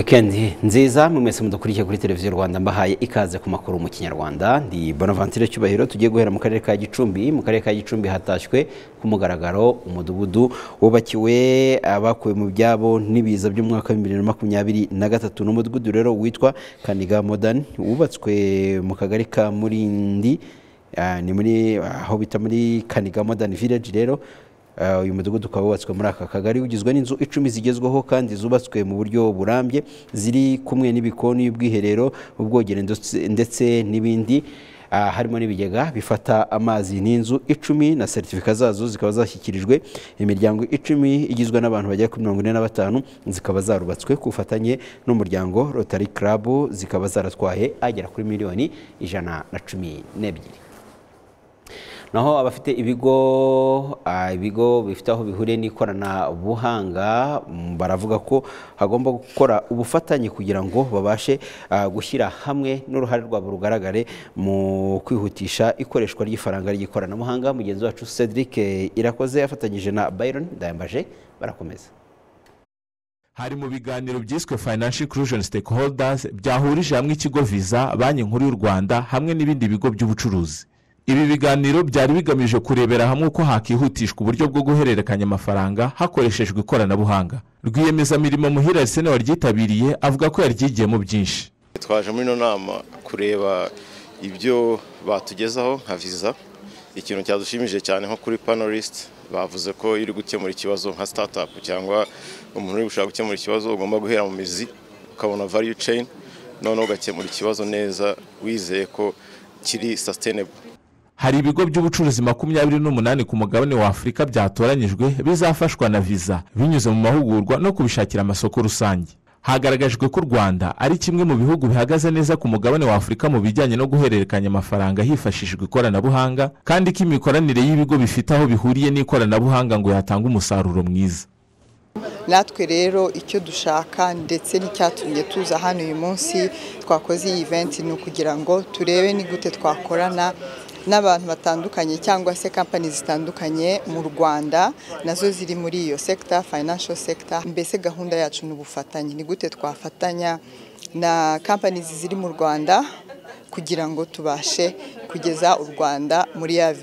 wikendi nziza mwe mwese mudakurikiye kuri televiziyo rwanda mbahaye ikaze ku makuru mu kinyarwanda ndi bonaventure cyubahiro tugiye guhera mu karere ka gicumbi mu karere ka gicumbi hatashywe ku mugaragaro umudugudu wubakiwe abakuwe mu byabo n'ibiza by'umwaka w'ibihumbi bibiri na makumyabiri na gatatu ni umudugudu rero witwa kaniga modern wubatswe mu kagari ka murindi ah, ni muri aho bita muri kaniga modern village rero Uh, uyu mudugudu ukaba wubatswe muri aka kagari ugizwe n'inzu icumi zigezweho kandi zubatswe mu buryo burambye ziri kumwe n'ibikoni y'ubwiherero ubwogero ndetse- ndetse n'ibindi Ah, harimo n'ibigega bifata amazi n'inzu icumi na seritifika zazo zikaba zashyikirijwe imiryango icumi igizwe n'abantu bagera kuri mirongo ine na batanu zikaba zarubatswe ku bufatanye n'umuryango rotary club zikaba zaratwaye agera kuri miliyoni ijana na cumi n'ebyiri naho abafite ibigo ah, ibigo bifite aho bihuriye n'ikoranabuhanga mm, baravuga ko hagomba gukora ubufatanye kugira ngo babashe ah, gushyira hamwe n'uruhare rwabo rugaragare mu kwihutisha ikoreshwa ry'ifaranga ry'ikoranabuhanga mugenzi wacu Cedric eh, Irakoze afatanyije na Byron Ndayambaje barakomeza hari mu biganiro byiswe financial inclusion stakeholders byahurije hamwe ikigo visa banki nkuru y'u rwanda hamwe n'ibindi bigo by'ubucuruzi ibi biganiro byari bigamije kurebera hamwe uko hakihutishwa uburyo bwo guhererekanya amafaranga hakoreshejwe ikoranabuhanga rwiyemezamirimo muhira arisene waryitabiriye avuga ko yaryigiyemo byinshi twaje muri ino nama kureba ibyo batugezaho nka visa ikintu cyadushimije cyane nko kuri panolisite bavuze ko iri gukemura ikibazo nka sitatapu cyangwa umuntu uri gushaka gukemura ikibazo ugomba guhera mu mizi ukabona vayu ceyini noneho ugakemura ikibazo neza wizeye ko kiri sasitenebu hari ibigo by'ubucuruzi makumyabiri n'umunani ku mugabane wa afurika byatoranyijwe bizafashwa na visa binyuze mu mahugurwa no kubishakira amasoko rusange hagaragajwe ko u rwanda ari kimwe mu bihugu bihagaze neza ku mugabane wa afurika mu bijyanye no guhererekanya amafaranga hifashishijwe ikoranabuhanga kandi ko imikoranire y'ibigo bifite aho bihuriye n'ikoranabuhanga ngo yatanga umusaruro mwiza natwe rero icyo dushaka ndetse n'icyatumye tuza hano uyu munsi twakoze iyi event ni ukugira ngo turebe ni gute twakorana n'abantu batandukanye cyangwa se kampani zitandukanye mu rwanda nazo ziri muri iyo sekita financial sector mbese gahunda yacu ni ubufatanye ni gute twafatanya na kampani ziri mu rwanda kugira ngo tubashe kugeza u Rwanda muri ya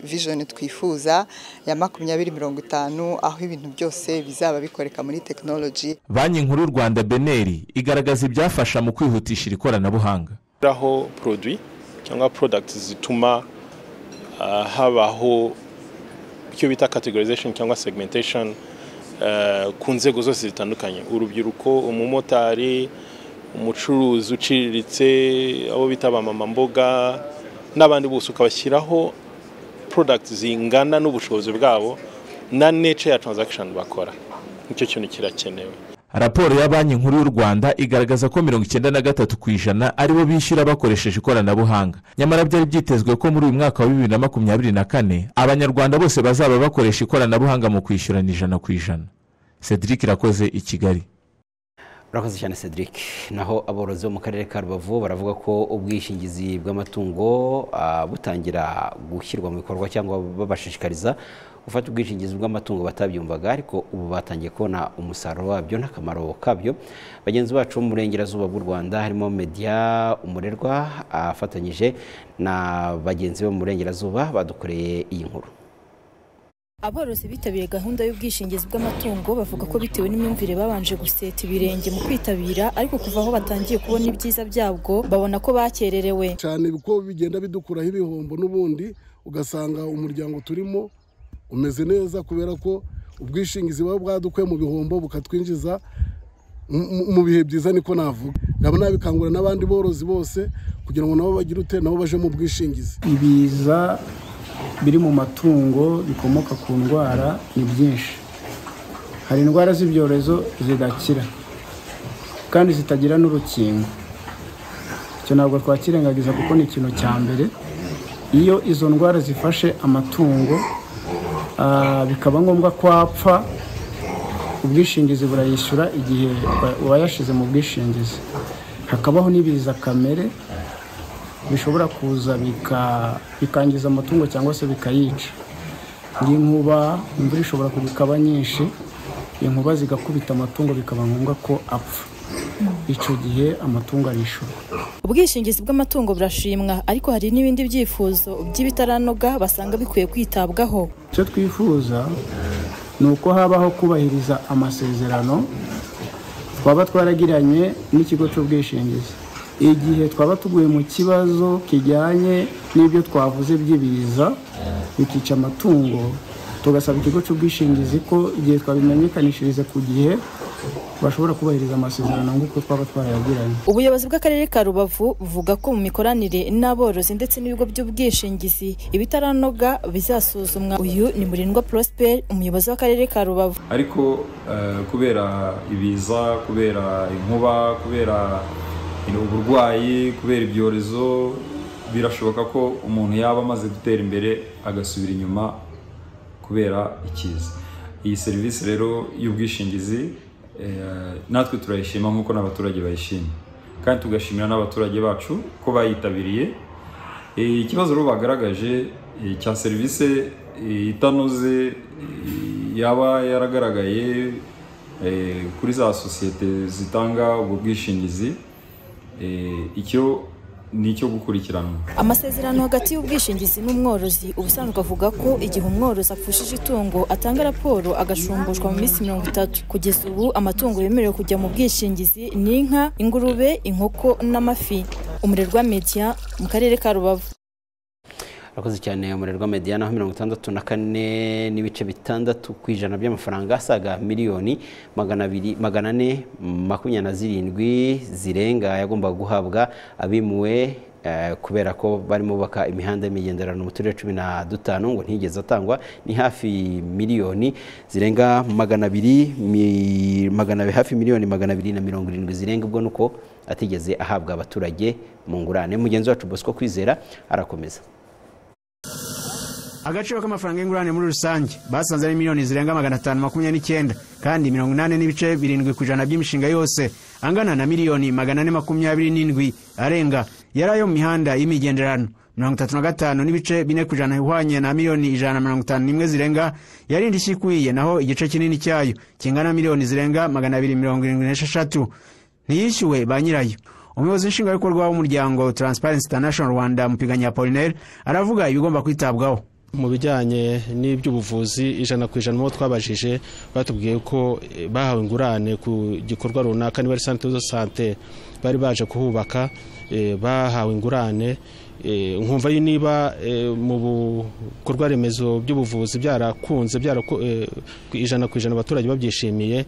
vision twifuza ya makumyabiri mirongo itanu aho ibintu byose bizaba bikoreka muri tekinoloji banki nkuru y'u rwanda beneri igaragaza ibyafasha mu kwihutishira ikoranabuhanga aho produit cyangwa product zituma ah, habaho icyo bita categorization cyangwa segmentation eh, ku nzego zose zitandukanye urubyiruko umumotari umucuruzi uciriritse abo bita abamama mboga n'abandi bose ukabashyiraho product zingana n'ubushobozi bwabo na nature ya transaction bakora nicyo kintu kirakenewe raporo ya banki nkuru y'u rwanda igaragaza ko mirongo icyenda na gatatu ku ijana aribo bishyura bakoresheje ikoranabuhanga nyamara byari byitezwe ko muri uyu mwaka wa bibiri na makumyabiri na kane abanyarwanda bose bazaba bakoresha ikoranabuhanga mu kwishyurana ijana ku ijana cedric irakoze i kigali urakoze cyane Cedric naho aborozi bo mu karere ka Rubavu baravuga ko ubwishingizi bw'amatungo ah, butangira gushyirwa mu bikorwa cyangwa babashishikariza gufata ubwishingizi bw'amatungo batabyumvaga ariko ubu batangiye kubona umusaruro wabyo n'akamaro kabyo bagenzi bacu bo mu burengerazuba bw'u Rwanda harimo Media Umurerwa afatanyije na bagenzi be mu burengerazuba badukoreye iyi nkuru Aborozi bitabiriye gahunda y'ubwishingizi bw'amatungo bavuga ko bitewe n'imyumvire babanje guseta ibirenge mu kwitabira ariko kuva aho batangiye kubona ibyiza byabwo babona ko bakererewe cyane kuko bigenda bidukuraho ibihombo n'ubundi ugasanga umuryango turimo umeze neza kubera ko ubwishingizi buba bwadukuye mu bihombo bukatwinjiza mu- mu- mu bihe byiza niko navuga nkaba nabikangurira n'abandi borozi bose kugira ngo nabo bagire ute nabo baje mu bwishingizi ibiza biri mu matungo bikomoka ku ndwara ni byinshi hari indwara z'ibyorezo zidakira kandi zitagira n'urukingo icyo ntabwo twakirengagiza kuko ni ikintu cya mbere iyo izo ndwara zifashe amatungo ah, bikaba ngombwa ko apfa ubwishingizi burayishyura igihe wa- uwayashize mu bwishingizi hakabaho n'ibiza kamere bishobora kuza bika- bikangiza amatungo cyangwa se bikayica nk'inkuba imvura ishobora kugikaba nyinshi inkuba zigakubita amatungo bikaba ngombwa ko apfa icyo gihe amatungo arishyurwa ubwishingizi bw'amatungo burashimwa ariko hari n'ibindi byifuzo by'ibitaranoga basanga bikwiye kwitabwaho icyo twifuza ni uko habaho kubahiriza amasezerano twaba twaragiranye n'ikigo cy'ubwishingizi igihe twaba tuguye mu kibazo kijyanye n'ibyo twavuze by'ibiza bikica amatungo tugasaba ikigo cy'ubwishingizi ko igihe twabimenyekanishirize ku gihe bashobora kubahiriza amasezerano nk'uko twaba twarayagiranye ubuyobozi bw'akarere ka rubavu buvuga ko mu mikoranire n'aborozi ndetse n'ibigo by'ubwishingizi ibitaranoga bizasuzumwa uyu ni murindwa prosper umuyobozi w'akarere ka rubavu ariko eh, kubera ibiza kubera inkuba kubera you know, uburwayi kubera ibyorezo birashoboka ko umuntu yaba amaze gutera imbere agasubira inyuma kubera ikiza iyi serivisi rero y'ubwishingizi eh, natwe turayishima nk'uko n'abaturage bayishima kandi tugashimira n'abaturage bacu ko bayitabiriye Eh, ikibazo rero bagaragaje eh, cya serivisi eh, itanoze eh, yaba yaragaragaye eh, kuri za sosiyete zitanga ubwo bwishingizi eh, icyo ni icyo gukurikiranwa amasezerano hagati y'ubwishingizi n'umworozi ubusanzwe avuga ko igihe umworozi apfushije itungo atanga raporo agacumbushwa mu minsi mirongo itatu kugeza ubu amatungo yemerewe kujya mu bwishingizi ni inka ingurube inkoko n'amafi umurerwa media mu karere ka rubavu urakoze cyane umurerwa media naho mirongo itandatu na kane n'ibice bitandatu ku ijana by'amafaranga asaga miliyoni magana abiri magana ane makumyabiri na zirindwi zirenga yagombaga guhabwa abimuwe eh, kubera ko barimo bubaka imihanda y'imigenderano mu turere cumi na dutanu ngo ntigeze atangwa ni hafi miliyoni zirenga magana abiri mi- magana abiri- hafi miliyoni magana abiri na mirongo irindwi zirenga ubwo nuko atigeze ahabwa abaturage mu ngurane mugenzi wacu bosco kwizera arakomeza agaciro k'amafaranga y'ingurane muri rusange basanze ari miliyoni zirenga magana atanu makumyabiri n'icyenda kandi mirongo inani n'ibice birindwi ku ijana by'imishinga yose angana na miliyoni magana ane makumyabiri n'indwi arenga yari ayo mu mihanda y'imigenderano mirongo itatu na gatanu n'ibice bine ku ijana ihwanye na miliyoni ijana na mirongo itanu n'imwe zirenga yari indi ikwiye naho igice kinini cyayo kingana na miliyoni zirenga magana abiri mirongo irindwi n'esheshatu ntiyishyuwe ba nyirayo umuyobozi w'inshingabikorwa w'umuryango transparency international rwanda mupiganya apolinaire aravuga ibigomba kwitabwaho mu bijyanye n'iby'ubuvuzi ijana ku ijana uwo twabajije batubwiye ko eh, bahawe ingurane ku gikorwa runaka niba ari santere zo sante bari baje kuhubaka eh, bahawe ingurane eh, nkumva yo niba eh, mu bikorwa remezo by'ubuvuzi byarakunze byaraku- eh, ku ijana ku ijana abaturage babyishimiye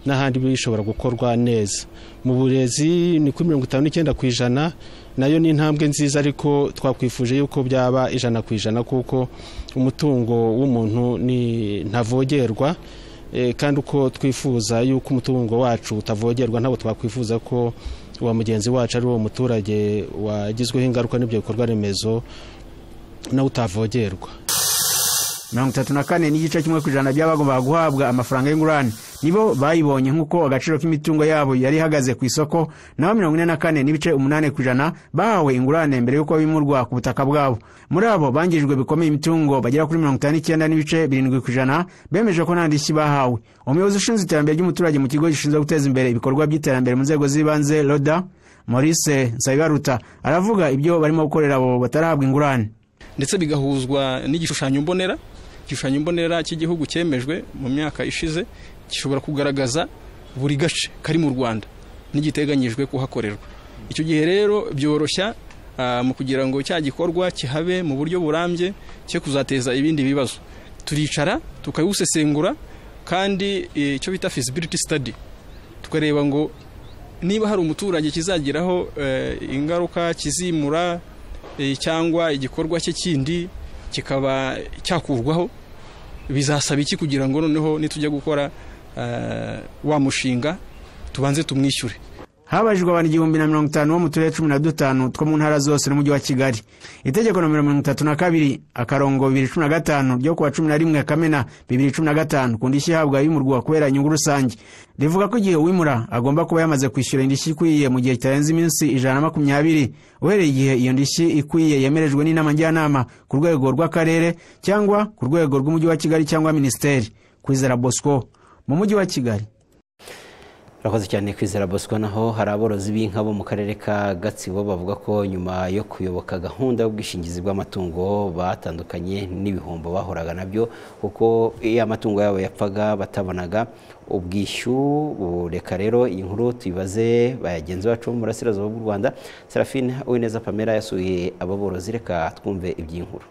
n'ahandi bishobora gukorwa neza mu burezi ni kuri mirongo itanu n'icyenda ku ijana nayo ni intambwe nziza ariko twakwifuje yuko byaba ijana ku ijana kuko umutungo w'umuntu ni ntavogerwa eh, kandi uko twifuza yuko umutungo wacu utavogerwa ntabwo twakwifuza ko wa mugenzi wacu ari uwo muturage wagizweho ingaruka n'ibyo bikorwa remezo nawe utavogerwa mirongo itatu na kane n'igice kimwe ku ijana by'abagombaga guhabwa amafaranga y'ingurane nibo bayibonye nk'uko agaciro k'imitungo yabo yari ihagaze ku isoko naho mirongo ine na kane n'ibice umunani ku ijana bahawe ingurane mbere y'uko bimurwa ku butaka bwabo muri abo bangijwe bikomeye imitungo bagera kuri mirongo itanu n'icyenda n'ibice birindwi ku ijana bemeje ko nta ndishyi bahawe umuyobozi ushinzwe iterambere ry'umuturage mu kigo gishinzwe guteza imbere ibikorwa by'iterambere mu nzego z'ibanze roda maurice nsabibaruta aravuga ibyo barimo gukorera abo batarahabwa ingurane ndetse bigahuzwa n'igishushanyo mbonera igishushanyo mbonera cy'igihugu cyemejwe mu myaka ishize gishobora kugaragaza buri gace kari mu rwanda n'igiteganyijwe kuhakorerwa icyo gihe rero byoroshya ah, mu kugira ngo cya gikorwa kihabe mu buryo burambye cyo kuzateza ibindi bibazo turicara tukabusesengura kandi eh, icyo bita feasibility study tukareba ngo niba hari umuturage kizagiraho eh, ingaruka kizimura eh, cyangwa igikorwa cye kindi kikaba cyakurwaho bizasaba iki kugira ngo noneho nitujya gukora eh, wa mushinga tubanze tumwishyure habajijwe abantu igihumbi na mirongo itanu bo mu turere cumi na dutanu two mu ntara zose n'umujyi wa kigali itegeko nomero mirongo itatu na kabiri akarongo bibiri cumi na gatanu ryo kuwa cumi na rimwe kamena bibiri cumi na gatanu ku ndishyi ihabwa yimurwa kubera inyungu rusange rivuga ko igihe uwimura agomba kuba yamaze kwishyura indishyi ikwiye mu gihe kitarenze iminsi ijana na makumyabiri uhereye igihe iyo ndishyi ikwiye yemerejwe n'inama njyanama ku rwego rw'akarere cyangwa ku rwego rw'umujyi wa kigali cyangwa minisiteri kwizera bosco mu mujyi wa kigali urakoze cyane kwizera bosco naho hari aborozi b'inka bo mu karere ka gatsibo bavuga ko nyuma yo kuyoboka gahunda y'ubwishingizi bw'amatungo batandukanye n'ibihombo bahoraga nabyo kuko iyo amatungo yabo yapfaga batabonaga ubwishyu reka rero iyi nkuru tuyibaze bayagenzi bacu bo mu burasirazuba bw'u rwanda serafine uwineza pamela yasuye abo borozi reka twumve iby'inkuru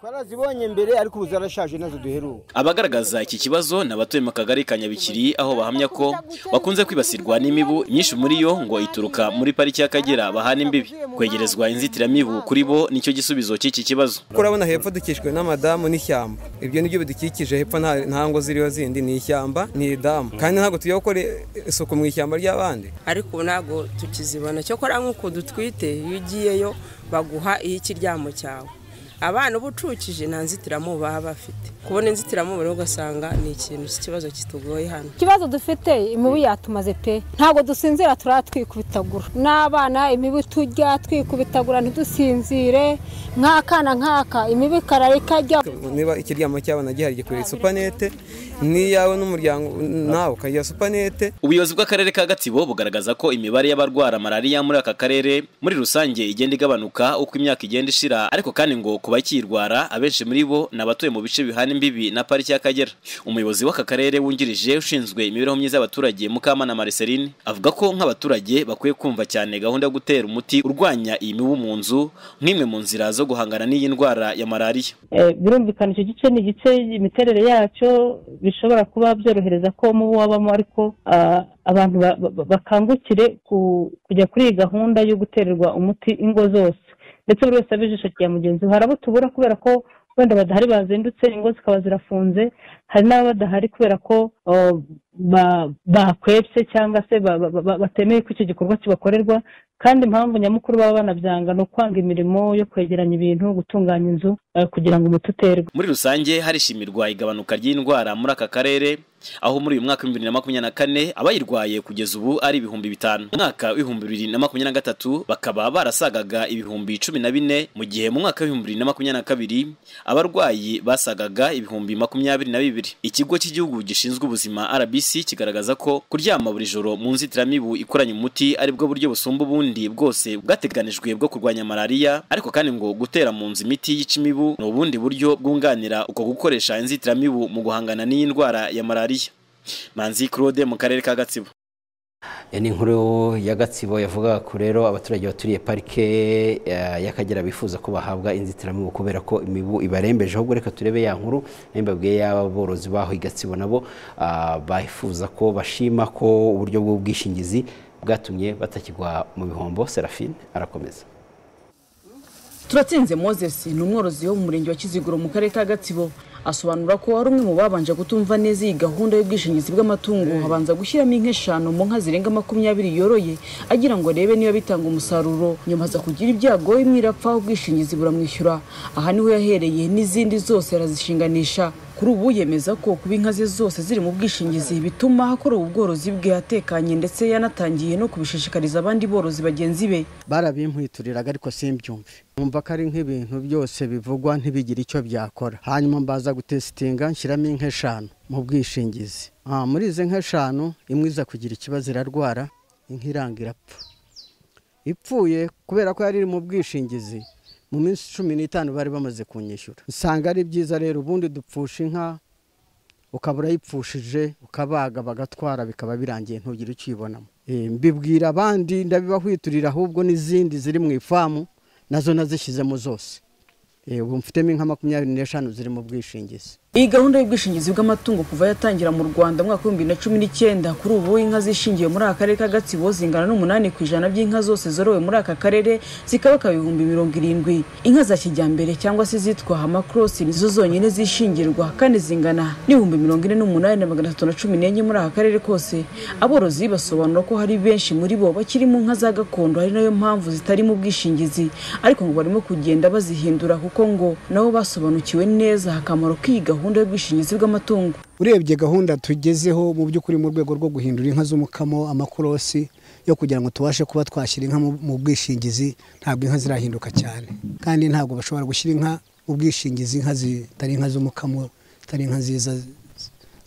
twarazibonye mbere ariko ubu zarashaje nazo duheruka abagaragaza iki kibazo ni abatuye mu kagari ka nyabikiri aho bahamya ko bakunze kwibasirwa n'imibu myinshi muri yo ngo ituruka muri pariki y'akagera bahana imbibi kwegerezwa inzitiramibu kuri bo nicyo gisubizo cy'iki kibazo kuko urabona hepfo dukikijwe n'amadamu n'ishyamba ibyo nibyo bidukikije hepfo nta nta ngo ziriho zindi ni ishyamba ni idamu kandi ntabwo tujya gukora isuku mu ishyamba ry'abandi ariko ubu ntabwo tukizibona cyokora nk'uko dutwite iyo ugiyeyo baguha ikiryamo cyawe abana uba ucukije nta nzitiramubu baba bafite kubona inzitiramubu rero ugasanga ni ikintu cy'ikibazo kitugoye hano ikibazo dufite imibu yatumaze pe ntabwo dusinzira turatwikubitagura n'abana imibu tujya twikubitagura ntidusinzire nk'akana nk'aka imibu ikarara ikajya niba ikiryamo cy'abana gihari gikwiriye supanete n'iyawe n'umuryango nawe ukagira supanete ubuyobozi bw'akarere ka gatsibo bugaragaza ko imibare y'abarwara malariya muri aka karere muri rusange igenda igabanuka uko imyaka igenda ishira ariko kandi ngo ku bakiyirwara abenshi muri bo ni abatuye mu bice bihana imbibi na pariki y'akagera umuyobozi w'aka karere wungirije ushinzwe imibereho myiza y'abaturage mukamana mariceline avuga ko nk'abaturage bakwiye kumva cyane gahunda yo gutera umuti urwanya iyi mibu mu nzu nk'imwe mu nzira zo guhangana n'iyi ndwara ya malariya birumvikana icyo gice ni igice imiterere yacyo bishobora kuba byorohereza ko mubu wabamo ariko abantu bakangukire kujya kuri iyi gahunda yo gutererwa umuti ingo zose ndetse buri wese abe ijisho rya mugenzi we hari abo tubura kubera ko wenda badahari bazindutse ingo zikaba zirafunze hari n'abo badahari kubera ko bakwebye cyangwa se batemeye ko icyo gikorwa kibakorerwa kandi impamvu nyamukuru baba banabyanga ni ukwanga imirimo yo kwegeranya ibintu gutunganya inzu kugira ngo umuti uterwe muri rusange harishimirwa igabanuka ry'indwara muri aka karere aho muri uyu mwaka w'ibihumbi bibiri na makumyabiri na kane abayirwaye kugeza ubu ari ibihumbi bitanu mu mwaka w'ibihumbi bibiri na makumyabiri na gatatu bakaba barasagaga ibihumbi cumi na bine mu gihe mu mwaka w'ibihumbi bibiri na makumyabiri na kabiri abarwayi basagaga ibihumbi makumyabiri na bibiri ikigo cy'igihugu gishinzwe ubuzima rbc kigaragaza ko kuryama buri joro mu nzitiramibu ikoranye umuti aribwo buryo busumba ubundi bwose bwateganijwe bwo kurwanya malariya ariko kandi ngo gutera mu nzu imiti yica imibu ni ubundi buryo bwunganira uko gukoresha inzitiramibu mu guhangana n'iyi ndwara ya malariya manzi claude mu karere ka gatsibo ni inkuru ya gatsibo yavuga ko rero abaturage baturiye parike y'akagera bifuza ko bahabwa inzitiramibu kubera ko imibu ibarembeje ahubwo reka turebe ya nkuru n'imbabwiye y'aba borozi baho i gatsibo nabo bifuza ko bashima ko uburyo bw'ubwishingizi bwatumye batakigwa mu bihombo serafine arakomeza turatsinze moses ni umworozi wo mu murenge wa kiziguro mu karere ka gatsibo asobanura ko ari umwe mu babanje kutumva neza iyi gahunda y'ubwishingizi bw'amatungo habanza gushyiramo inka eshanu mu nka zirenga makumyabiri yoroye agira ngo arebe niba bitanga umusaruro nyuma aza kugira ibyago imwe irapfa ubwishingizi buramwishyura aha niho yahereye n'izindi zose arazishinganisha kuri ubu yemeza ko kuba inka ze zose ziri mu bwishingizi bituma akora ubu bworozi bwe atekanye ndetse yanatangiye no kubishishikariza abandi borozi bagenzi be barabimpwituriraga ariko simbyumve numva ko ari nk'ibintu byose bivugwa ntibigire icyo byakora hanyuma mbaza gutesitinga nshyiramo inka eshanu mu bwishingizi muri izi nka eshanu imwe iza kugira ikibazo irarwara inka iranga irapfa ipfuye kubera ko yari iri mu bwishingizi mu minsi cumi n'itanu bari bamaze kunyishyura usanga ari byiza rero ubundi dupfusha inka ukaba urayipfushije ukabaga bagatwara bikaba birangiye ntugire icyo uyibonamo mbibwira abandi ndabibahwiturira ahubwo n'izindi ziri mu ifamu nazo nazishyizemo zose ubu mfitemo inka makumyabiri n'eshanu ziri mu bwishingizi iyi gahunda y'ubwishingizi bw'amatungo kuva yatangira mu rwanda mwaka w'ibihumbi bibiri na cumi n'icyenda kuri ubu inka zishingiwe muri aka karere ka gatsibo zingana n'umunani ku ijana by'inka zose zorowe muri aka karere zikabaka ibihumbi mirongo irindwi inka za kijyambere cyangwa se izitwa amakorosi nizo zonyine zishingirwa kandi zingana n'ibihumbi mirongo ine n'umunani na magana atatu na cumi n'enye muri aka karere kose aborozi basobanura ko hari benshi muri bo bakiri mu nka za gakondo ari nayo mpamvu zitari mu bwishingizi ariko ngo barimo kugenda bazihindura kuko ngo nabo basobanukiwe neza akamaro k'iyi gahunda y'ubwishingizi bw'amatungo urebye gahunda tugezeho mu by'ukuri mu rwego rwo guhindura inka z'umukamo amakorosi yo kugira ngo tubashe kuba twashyira inka mu bwishingizi ntabwo inka zirahinduka cyane kandi ntabwo bashobora gushyira inka mu bwishingizi inka zitari inka z'umukamo zitari inka nziza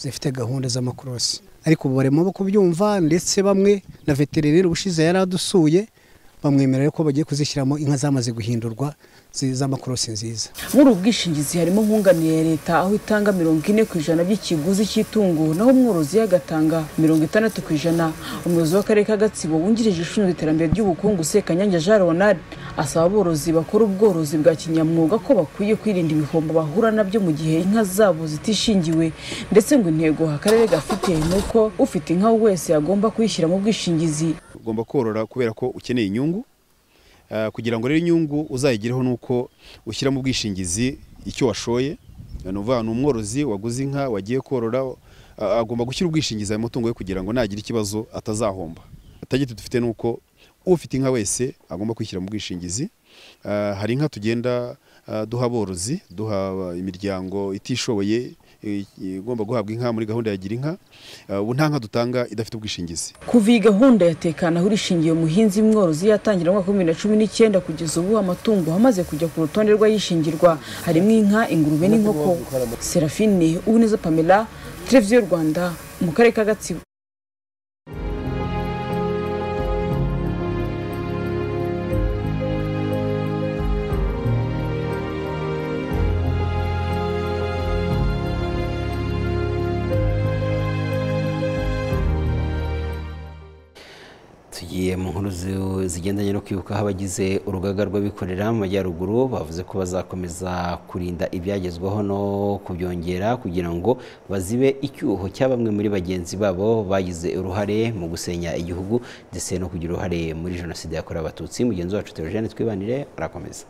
zifite gahunda z'amakorosi ariko ubu barimo kubyumva ndetse bamwe na veterineri ubushize yari adusuye bamwemerera ko bagiye kuzishyiramo inka zamaze guhindurwa z'amakorosi nziza muri ubu bwishingizi harimo nkunganire ya leta aho itanga mirongo ine ku ijana by'ikiguzi cy'itungo naho umworozi agatanga mirongo itandatu ku ijana umuyobozi w'akarere ka gatsibo wungirije ushinzwe iterambere ry'ubukungu sekanyange jean ronald asaba aborozi bakora ubworozi bwa kinyamwuga ko bakwiye kwirinda ibihombo bahura nabyo mu gihe inka zabo zitishingiwe ndetse ngo intego akarere gafite ni uko ufite inka wese agomba kuyishyira mu bwishingizi ugomba korora kubera ko ukeneye inyungu Uh, kugira ngo rero inyungu uzayigireho nuko ushyira mu bwishingizi icyo washoye ni uvuga ni umworozi waguze inka wagiye korora uh, agomba gushyira ubwishingizi ayo matungo ye kugira ngo nagira ikibazo atazahomba atagiti dufite nuko ufite inka wese agomba kwishyira mu bwishingizi uh, hari inka tugenda duha aborozi duha imiryango itishoboye igomba guhabwa inka muri gahunda ya gira inka ubu nta nka dutanga idafite ubwishingizi kuva iyi gahunda yatekana aho irishingiye umuhinzi mworozi yatangira mu mwaka w'ibihumbi bibiri na cumi n'icyenda kugeza ubu amatungo amaze kujya ku rutonde rw'ayishingirwa harimo inka ingurube n'inkoko serafine uwineza pamela televiziyo rwanda mu karere ka gatsibo tugiye mu nkuru zigendanye no kwibuka aho abagize urugaga rw'abikorera mu majyaruguru bavuze ko bazakomeza kurinda ibyagezweho no kubyongera kugira ngo bazibe icyuho cya bamwe muri bagenzi babo bagize uruhare mu gusenya igihugu ndetse no kugira uruhare muri jenoside yakorewe abatutsi mugenzi wacu Theogene twibanire arakomeza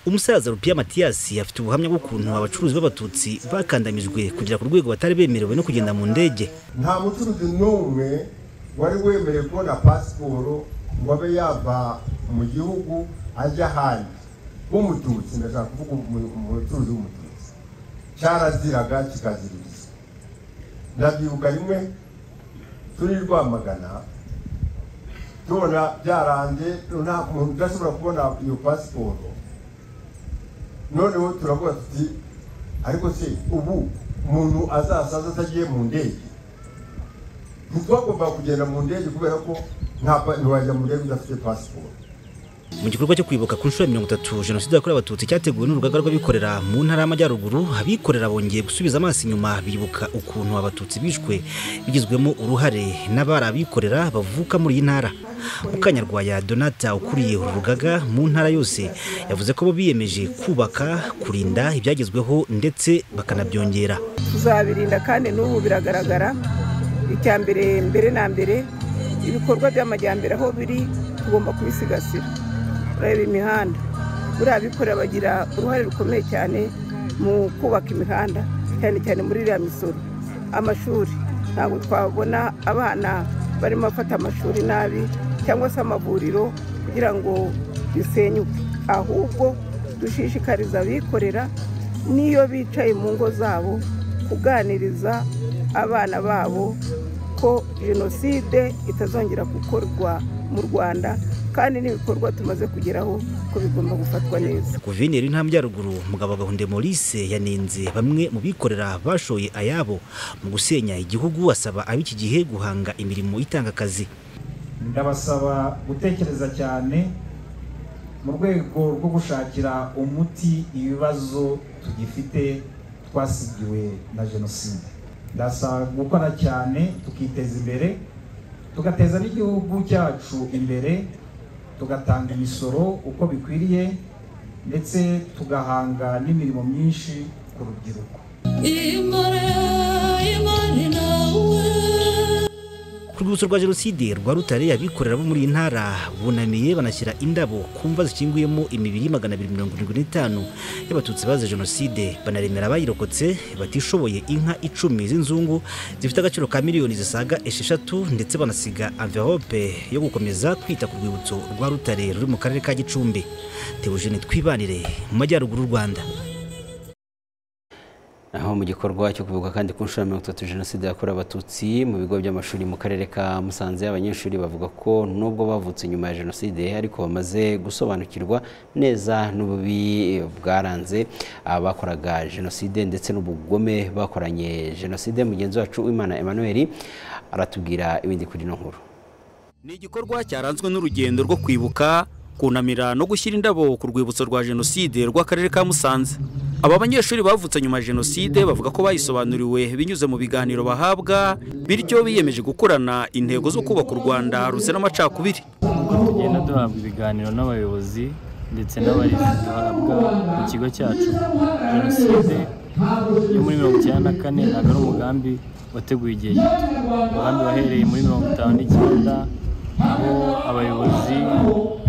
umusaza rupiya matiyasi afite ubuhamya bw'ukuntu abacuruzi b'abatutsi bakandamijwe kugera ku rwego batari bemerewe no kugenda mu ndege nta mucuruzi n'umwe wari wemerewe kubona pasiporo ngo abe yava mu gihugu ajya ahandi w'umututsi ndashaka kuvuga umucuruzi w'umututsi cyaraziraga kikaziriza ndabyibuka rimwe turi rwamagana tubona byaranze nta muntu udashobora kubona iyo pasiporo noneho turavuga tuti ariko se ubu umuntu azasaza atagiye mu ndege ntitwagomba kugenda mu ndege kubera ko ntiwajya mu ndege udafite pasiporo mu gikorwa cyo kwibuka ku nshuro ya mirongo itatu jenoside yakorewe abatutsi cyateguwe n'urugaga rw'abikorera mu ntara y'amajyaruguru abikorera bongeye gusubiza amaso inyuma bibuka ukuntu abatutsi bishwe bigizwemo uruhare n'abari abikorera bavuka muri iyi ntara mukanyarwaya donata ukuriye uru rugaga mu ntara yose yavuze ko bo biyemeje kubaka kurinda ibyagezweho ndetse bakanabyongera tuzabirinda kandi n'ubu biragaragara icya mbere mbere na mbere ibikorwa by'amajyambere aho biri tugomba kubisigasira turareba imihanda buriya abikorera bagira uruhare rukomeye cyane mu kubaka imihanda cyane cyane muri iriya misoro amashuri ntabwo twabona abana barimo bafata amashuri nabi cyangwa se amavuriro kugira ngo bisenyuke ahubwo dushishikariza abikorera n'iyo bicaye mu ngo zabo kuganiriza abana babo ko jenoside itazongera gukorwa mu rwanda kandi n'ibikorwa tumaze kugeraho ko bigomba gufatwa neza guverineri y'intambwe mugabo gahunde maurice yanenze bamwe mu bikorera bashoye ayabo mu gusenya igihugu asaba ab'iki gihe guhanga imirimo itanga akazi ndabasaba gutekereza cyane mu rwego rwo gushakira umuti ibibazo tugifite twasigiwe na jenoside ndasaba gukora cyane tukiteza imbere tugateza n'igihugu cyacu imbere tugatanga imisoro uko bikwiriye ndetse tugahanga n'imirimo myinshi ku rubyiruko ku rwibutso rwa jenoside rwa rutare abikorera bo muri iyi ntara bunamiye banashyira indabo ku mva zikinguyemo imibiri magana abiri mirongo irindwi n'itanu y'abatutsi bazize jenoside banaremera abayirokotse batishoboye inka icumi z'inzungu zifite agaciro ka miliyoni zisaga esheshatu ndetse banasiga amverope yo gukomeza kwita ku rwibutso rwa rutare ruri mu karere ka gicumbi teogene twibanire mu majyaruguru y'u rwanda aho mu gikorwa cyo kuvuga kandi ku nshuro ya mirongo itatu jenoside yakorewe abatutsi mu bigo by'amashuri mu karere ka musanze abanyeshuri bavuga ko nubwo bavutse nyuma ya jenoside ariko bamaze gusobanukirwa neza n'ububi bwaranze abakoraga jenoside ndetse n'ubugome bakoranye jenoside mugenzi wacu w'imana emmanuel aratubwira ibindi kuri ino nkuru ni igikorwa cyaranzwe n'urugendo rwo kwibuka kunamira no gushyira indabo ku rwibutso rwa jenoside rw'akarere ka musanze aba banyeshuri bavutse nyuma ya jenoside bavuga ko bayisobanuriwe binyuze mu biganiro bahabwa bityo biyemeje gukorana intego zo kubaka u rwanda ruzira amacakubiri tugenda duhabwa ibiganiro n'abayobozi ndetse n'abarezi duhabwa mu kigo cyacu jenoside yo muri mirongo icyenda na kane ntabwo ari umugambi wateguye igihe gito umugambi wahereye muri mirongo itanu n'icyenda aho abayobozi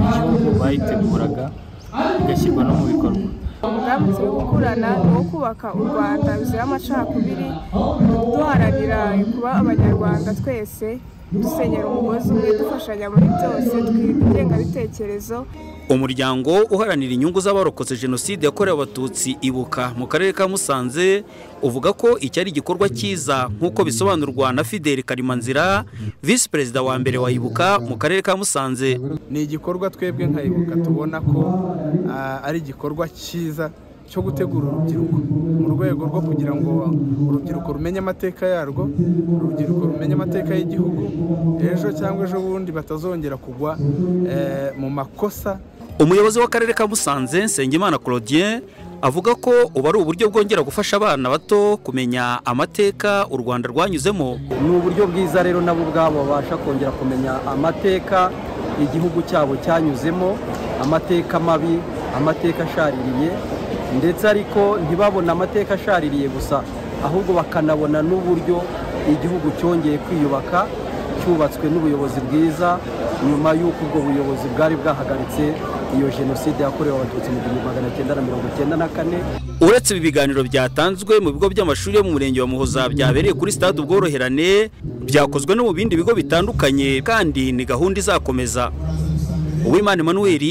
b'igihugu bayiteguraga igashyirwa no mu bikorwa umugambi turi gukurana ni uwo kubaka u rwanda ruzira amacakubiri duharanira kuba abanyarwanda twese dusenyera umugozi umwe dufashanya muri byose tw'ingengabitekerezo umuryango uharanira inyungu z'abarokotse jenoside yakorewe abatutsi ibuka mu karere ka musanze uvuga ko iki ari igikorwa cyiza nk'uko bisobanurwa na fidel karimanzira visi perezida wa mbere wa ibuka mu karere ka musanze ni igikorwa twebwe nka ibuka tubona ko ari igikorwa cyiza cyo gutegura urubyiruko mu rwego rwo kugira ngo urubyiruko rumenye amateka yarwo urubyiruko rumenye amateka y'igihugu ejo cyangwa ejo bundi batazongera kugwa mu makosa umuyobozi w'akarere ka musanze nsengimana claudien avuga ko ubu ari uburyo bwongera gufasha abana bato kumenya amateka u rwanda rwanyuzemo ni uburyo bwiza rero nabo ubwabo babasha kongera kumenya amateka igihugu cyabo cyanyuzemo amateka mabi amateka ashaririye ndetse ariko ntibabona amateka ashaririye gusa ahubwo bakanabona n'uburyo igihugu cyongeye kwiyubaka cyubatswe n'ubuyobozi bwiza nyuma y'uko ubwo buyobozi bwari bwahagaritse iyo jenoside yakorewe abatutsi mu gihumbi magana cyenda na mirongo icyenda na kane uretse ibi biganiro byatanzwe mu bigo by'amashuri yo mu murenge wa muhoza byabereye kuri stade ubworoherane byakozwe no mu bindi bigo bitandukanye kandi ni gahunda izakomeza uwimana emmanuel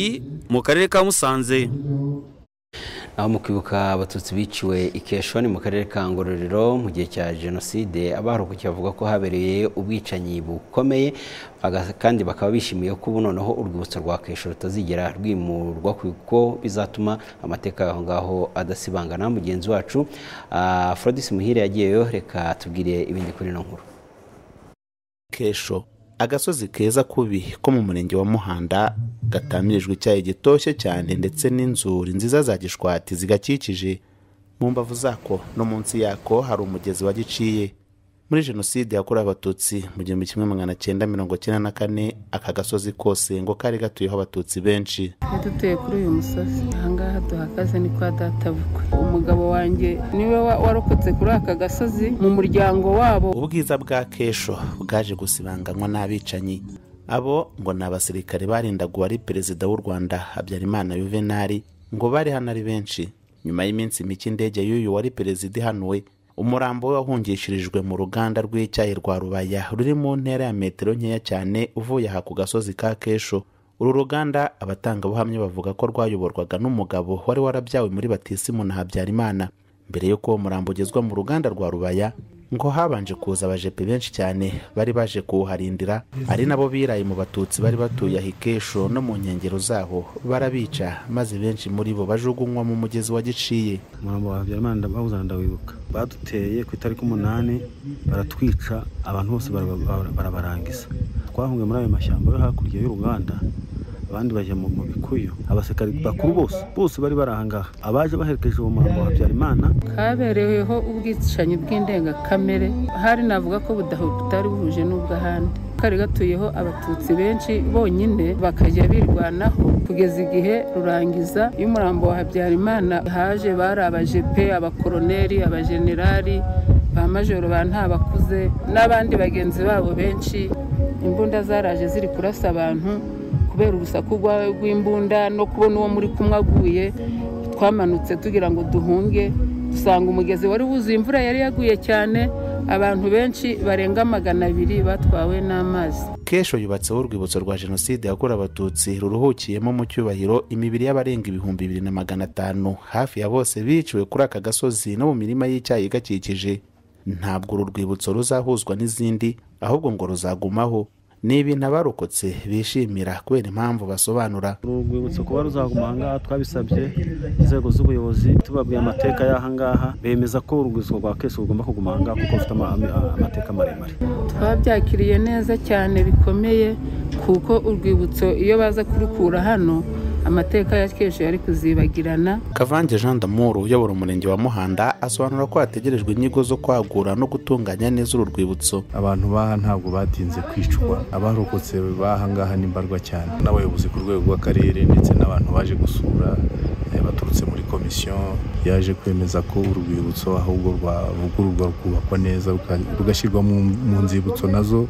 mu karere ka musanze aho mu kwibuka abatutsi biciwe ikeshoni mu karere ka ngororero mu gihe cya jenoside abaharokokiye bavuga ko habereye ubwicanyi bukomeye kandi bakaba bishimiye ko ubu noneho urwibutso rwa kesho rutazigera rwimurwa kuko bizatuma amateka aho ngaho adasibangana mugenzi wacu forodisi muhire yagiyeyo reka tubwire ibindi kuri ino nkuru kesho agasozi keza kubi ko mu murenge wa muhanda gatamirijwe icyayi gitoshye cyane ndetse n'inzuri nziza za gishwati zigakikije mu mbavu zako no munsi yako hari umugezi wa giciye muri jenoside yakorewe abatutsi mu gihumbi kimwe magana cyenda mirongo cyenda na kane aka gasozi kose ngo kari gatuyeho abatutsi benshi dutuye kuri uyu musozi ahangaha duhagaze ni kwa databukwe umugabo wanjye niwe warokotse kuri aka gasozi mu muryango wabo ubwiza bwa kesho bwaje gusibanganywa n'abicanyi abo ngo ni abasirikare barindaga uwari perezida w'u rwanda habyarimana yuvenali ngo bari hano ari benshi nyuma y'iminsi mike indege y'uyu wari perezida ihanuwe umurambo we wahungishirijwe mu ruganda rw'icyayi rwa rubaya ruri mu ntera ya metero nkeya cyane uvuye aha ku gasozi ka kesho uru ruganda abatangabuhamya bavuga ko rwayoborwaga n'umugabo wari warabyawe muri batisimu na habyarimana mbere y'uko uwo murambo ugezwa mu ruganda rwa rubaya ngo habanje kuza abajepe benshi cyane bari baje kuwuharindira ari nabo biraye mu batutsi bari batuye ahikesho no mu nkengero zaho barabica maze benshi muri bo bajugunywa mu mugezi wa giciye umurambo wa habyarimana ndabawuzana ndawibuka baduteye ku itariki umunani baratwica abantu bose barabarangiza twahungiye muri ayo mashyamba yo hakurya y'uruganda abandi bajya mu bikuyu abasirikari bakuru bose bose bari bari ahangaha abaje baherekeje uwo murambo wa habyarimana kabereweho ubwicanyi bw'indengakamere hari navuga ko butari buhuje n'ubw'ahandi kari gatuyeho abatutsi benshi bonyine bakajya birwanaho kugeza igihe rurangiza iyo umurambo wa habyarimana haje bari abajepe abakoroneri abajenerali ba majoro ba ntabakuze n'abandi bagenzi babo benshi imbunda zaraje ziri kurasa abantu kubera urusaku rw'imbunda no kubona uwo muri kumwe aguye twamanutse tugira ngo duhunge dusanga umugezi wari wuzuye imvura yari yaguye cyane abantu benshi barenga magana abiri batwawe n'amazi kesho yubatseho urwibutso rwa jenoside yakorewe abatutsi ruruhukiyemo mu cyubahiro imibiri y'abarenga ibihumbi bibiri na magana atanu hafi ya bose biciwe kuri aka gasozi no mu mirima y'icyayi igakikije ntabwo uru rwibutso ruzahuzwa n'izindi ahubwo ngo ruzagumaho ni ibintu abarokotse bishimira kubera impamvu basobanura uru rwibutso kuba ruzaguma aha ngaha twabisabye inzego z'ubuyobozi tubabwiye amateka y'aha ngaha bemeza ko urwibutso rwa kese rugomba kuguma aha ngaha kuko rufite ama- ama- amateka maremare twabyakiriye neza cyane bikomeye kuko urwibutso iyo baza kurukura hano amateka ya keje yari kuzibagirana kavange jean d'amour uyobora umurenge wa muhanda asobanura ko hategerejwe inyigo zo kwagura no gutunganya neza uru rwibutso abantu baha ntabwo batinze kwicwa abarokotse baha ngaha ni mbarwa cyane n'abayobozi ku rwego rw'akarere ndetse n'abantu baje gusura eh, baturutse muri komisiyo yaje kwemeza ko uru rwibutso ahubwo rwavugururwa rukubakwa neza ruka- rugashyirwa mu- mu nzibutso nazo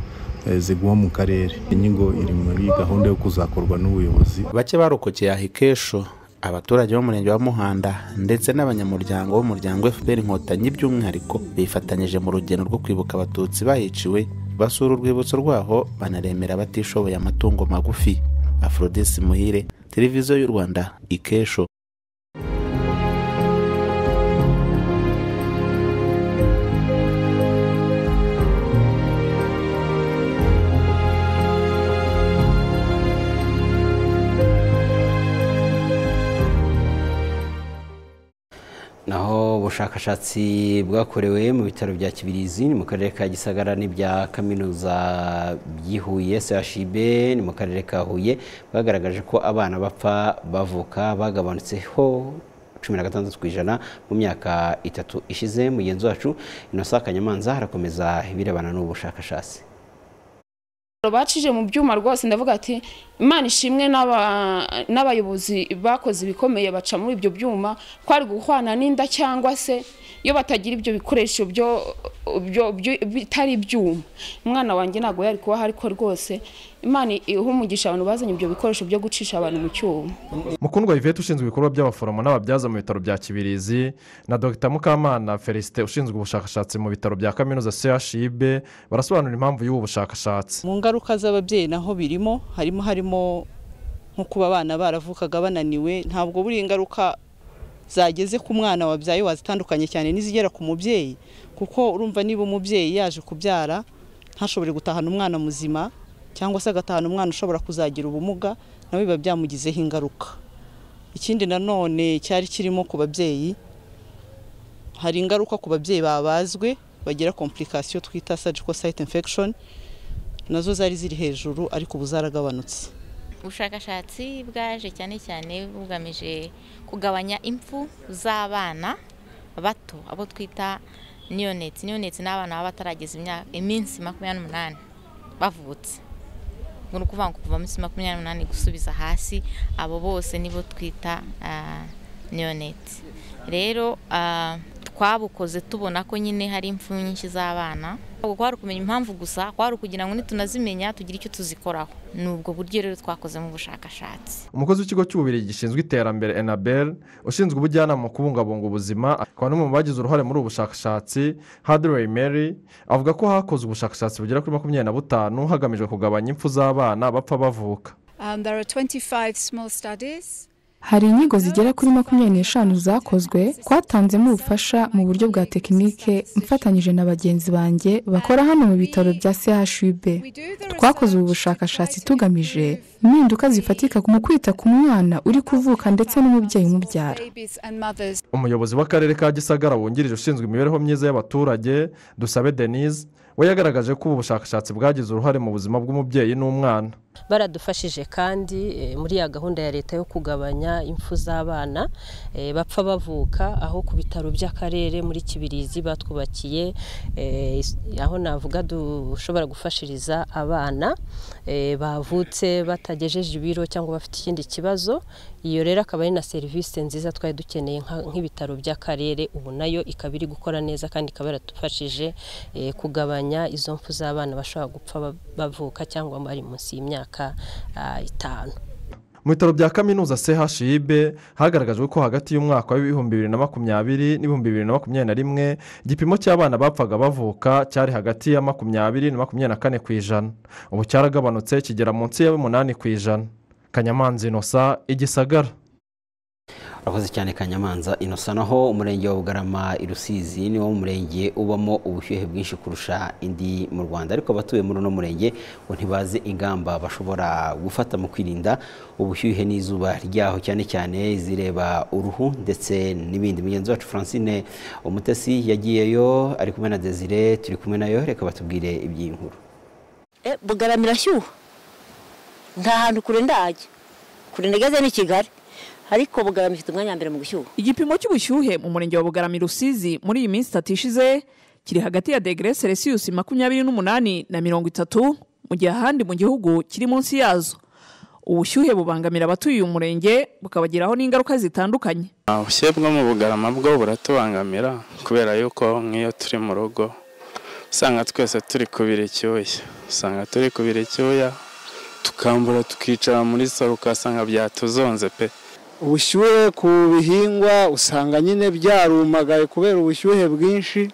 eh, ziguma mu karere inyigo iri muri gahunda yo kuzakorwa n'ubuyobozi bake barokokeye ahikesho abaturage b'umurenge wa muhanda ndetse n'abanyamuryango b'umuryango fpr inkotanyi by'umwihariko bifatanyije mu rugendo rwo kwibuka abatutsi bahiciwe basura urwibutso rwaho banaremera abatishoboye amatungo magufi aforodisi muhire televiziyo y'u rwanda ikesho naho ubushakashatsi bwakorewe mu bitaro bya kibirizi ni mu karere ka gisagara n'ibya kaminuza by'ihuye chib ni mu karere ka huye bagaragaje ko abana bapfa bavuka bagabanutseho cumi na gatandatu ku ijana mu myaka itatu ishize mugenzi wacu inosa kanyamanza harakomeza ibirebana n'ubu bushakashatsi bacije mu byuma rwose ndavuga ati imana ishimwe n'aba- n'abayobozi bakoze ibikomeye baca muri ibyo byuma twari guhwana n'inda cyangwa se iyo batagira ibyo bikoresho byo- byo- byo- bitari ibyuma umwana wanjye ntabwo yari kubaho ariko rwose imana iha umugisha abantu bazanye ibyo bikoresho byo gucisha abantu mu cyuma mukundwa yvette ushinzwe ibikorwa by'abaforomo n'ababyaza mu bitaro bya kibirizi na dr mukamana felicite ushinzwe ubushakashatsi mu bitaro bya kaminuza chib barasobanura impamvu y'ubu bushakashatsi mu ngaruka z'ababyeyi naho birimo harimo harimo nko kuba abana baravukaga bananiwe ntabwo buri ingaruka zageze ku mwana wabyaye wazitandukanye cyane n'izigera ku mubyeyi kuko urumva niba umubyeyi yaje kubyara ntashobore gutahana umwana muzima cyangwa se agatahana umwana ushobora kuzagira ubumuga nawe biba byamugizeho ingaruka ikindi nanone cyari kirimo ku babyeyi hari ingaruka ku babyeyi babazwe bagira komplikasiyo twita surgical site infection nazo zari ziri hejuru ariko ubu zaragabanutse ubushakashatsi bwaje cyane cyane bugamije kugabanya impfu z'abana bato abo twita niyoneti niyoneti ni abana baba batarageza imyaka- iminsi makumyabiri n'umunani bavutse ni ukuvuga ngo kuva munsi makumyabiri n'umunani gusubiza hasi abo bose nibo twita ah, niyoneti rero ah, twabukoze tubona ko nyine hari impfu nyinshi z'abana ntabwo kwari ukumenya impamvu gusa kwari ukugira ngo nitunazimenya tugire icyo tuzikoraho ni ubwo buryo rero twakozemo ubushakashatsi umukozi w'ikigo cy'ububiri gishinzwe iterambere enabel ushinzwe ubujyanama mu kubungabunga ubuzima akaba n'umwe mu bagize uruhare muri ubu bushakashatsi hadley mary avuga ko hakozwe ubushakashatsi bugera kuri makumyabiri na butanu hagamijwe kugabanya impfu z'abana bapfa bavuka Um, there are 25 small studies. hari inyigo zigera kuri makumyabiri n'eshanu zakozwe twatanzemo ubufasha mu buryo bwa tekinike mfatanyije na bagenzi banjye bakora hano mu bitaro bya chub twakoze ubu bushakashatsi tugamije impinduka zifatika mu kwita ku mwana uri kuvuka ndetse n'umubyeyi umubyara Babies and mothers umuyobozi w'akarere ka gisagara wungirije ushinzwe imibereho myiza y'abaturage dusabe denise we yagaragaje ko ubu bushakashatsi bwagize uruhare mu buzima bw'umubyeyi n'umwana baradufashije kandi eh, muri ya gahunda ya leta yo kugabanya impfu z'abana eh, bapfa bavuka aho ku bitaro by'akarere muri kibirizi batwubakiye eh, is- aho navuga dushobora gufashiriza abana eh, bavutse batagejeje ibiro cyangwa bafite ikindi kibazo iyo rero akaba ari na serivisi nziza twari dukeneye nka- nk'ibitaro by'akarere ubu nayo ikaba iri gukora neza kandi ikaba yaradufashije eh, kugabanya izo mpfu z'abana bashobora gupfa ba- bavuka cyangwa bari munsi y'imyaka ah, itanu mu bitaro bya kaminuza chib hagaragajwe ko hagati y'umwaka w'ibihumbi bibiri na makumyabiri n'ibihumbi bibiri na makumyabiri na rimwe igipimo cy'abana bapfaga bavuka cyari hagati ya makumyabiri na makumyabiri na kane ku ijana ubu cyaragabanutse kigera munsi ya umunani ku ijana kanyamanza inosa igisagara urakoze cyane kanyamanza inosa naho umurenge wa bugarama i rusizi niwo murenge ubamo ubushyuhe bwinshi kurusha indi mu rwanda ariko abatuye muri uno murenge ngo ntibazi ingamba bashobora gufata mu kwirinda ubushyuhe n'izuba ryaho cyane cyane izireba uruhu ndetse n'ibindi mugenzi wacu francine umutesi yagiyeyo ari kumwe na desire turi kumwe nayo reka batubwire iby'iyi nkuru bugarama irashyuha nta hantu kure ndajya kure ndageze ni kigali ariko bugarama ifite umwanya wa mbere mu gushyuha igipimo cy'ubushyuhe mu murenge wa bugarama i rusizi muri iyi minsi itatu ishize kiri hagati ya degere selisiyusi makumyabiri n'umunani na mirongo itatu mu gihe ahandi mu gihugu kiri munsi yazo ubushyuhe bubangamira abatuye uyu murenge bukabagiraho n'ingaruka zitandukanye ubushyuhe bwo mu bugarama bwo buratubangamira kubera yuko nk'iyo turi mu rugo usanga twese turi kubira icyuya usanga turi kubira icyuya tukambura tukicara muri salo ugasanga byatuzonze pe ubushyuhe ku bihingwa usanga nyine byarumagaye kubera ubushyuhe bwinshi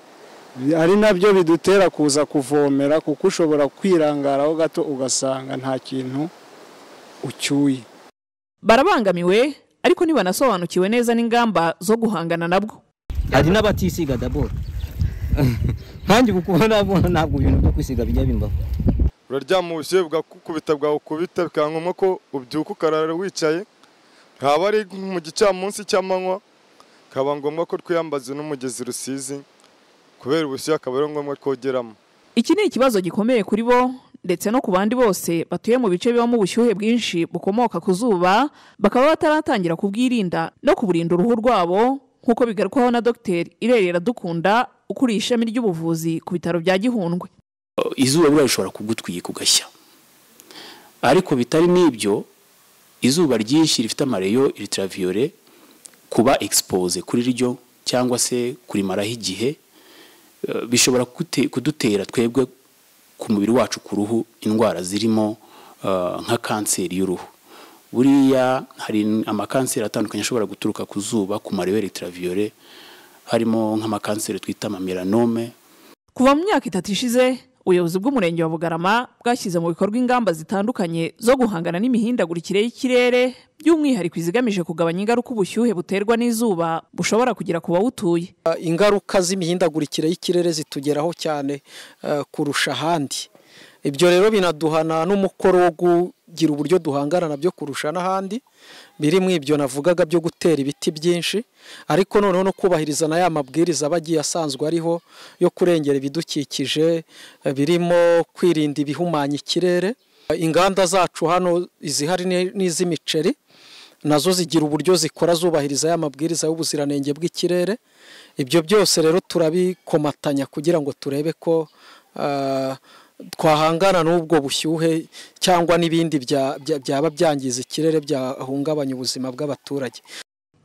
ari nabyo bidutera kuza kuvomera kuko ushobora kwirangaraho gato ugasanga nta kintu ucyuye barabangamiwe ariko ntibanasobanukiwe neza n'ingamba zo guhangana nabwo hari n'abatisiga daboro nkange kuko nabona ntabwo ibintu byo kwisiga bijya bimbaho uraryama ubushyuhe bwakukubita bwawukubita bikaba ngombwa ko ubyuka ukarara wicaye haba ari mu gicamunsi cy'amanywa bikaba ngombwa ko twiyambaza n'umugezi rusizi kubera ubushyuhe akaba ari ngombwa twogeramo iki ni ikibazo gikomeye kuri bo ndetse no ku bandi bose batuye mu bice bibamo ubushyuhe bwinshi bukomoka ku zuba bakaba bataratangira kubwirinda no kuburinda uruhu rwabo nk'uko bigarukwaho na dogiteri irerera dukunda ukuriye ishami ry'ubuvuzi ku bitaro bya gihundwe izuba buriya rishobora kugutwika ugashya ariko bitari n'ibyo izuba ryinshi rifite amareyo iritarabiyore kuba egisipoze kuri ryo cyangwa se kurimaraho igihe bishobora kudutera twebwe ku mubiri wacu ku ruhu indwara zirimo nka kanseri y'uruhu buriya hari amakanseri atandukanye ashobora guturuka ku zuba ku mareyo iritarabiyore harimo nk'amakanseri twita amamelanome kuva mu myaka itatu ishize ubuyobozi bw'umurenge wa bugarama bwashyize mu bikorwa ingamba zitandukanye zo guhangana n'imihindagurikire y'ikirere by'umwihariko izigamije kugabanya ingaruka ubushyuhe buterwa n'izuba bushobora kugera ku bawutuye ingaruka z'imihindagurikire y'ikirere zitugeraho cyane kurusha ahandi ibyo rero binaduhana n'umukoro wo kugira uburyo duhangana nabyo kurusha n'ahandi biri mu ibyo navugaga byo gutera ibiti byinshi ariko noneho no kubahiriza na ya mabwiriza aba agiye asanzwe ariho yo kurengera ibidukikije birimo kwirinda ibihumanya ikirere inganda zacu hano izihari n'iz'imiceri nazo zigira uburyo zikora zubahiriza ya mabwiriza y'ubuziranenge bw'ikirere ibyo byose rero turabikomatanya kugira ngo turebe ko twahangana n'ubwo bushyuhe cyangwa n'ibindi byaba byangiza ikirere byahungabanya ubuzima bw'abaturage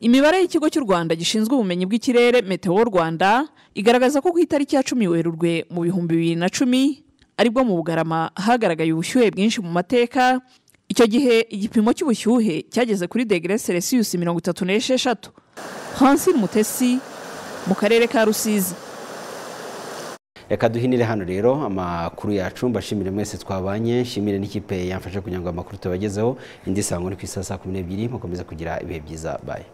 imibare y'ikigo cy'u rwanda gishinzwe ubumenyi bw'ikirere meteo rwanda igaragaza ko ku itariki ya cumi werurwe mu bihumbi bibiri na cumi aribwo mu bugarama hagaragaye ubushyuhe bwinshi mu mateka icyo gihe igipimo cy'ubushyuhe cyageze kuri degere selisiyusi mirongo itatu n'esheshatu hansi mutesi mu karere ka rusizi reka duhinire hano rero amakuru yacu mbashimire mwese twabanye nshimire n'ikipe yamfashe kugira ngo amakuru tubagezeho indi sango ni ku isaha saa kumi n'ebyiri mukomeze kugira ibihe byiza bayi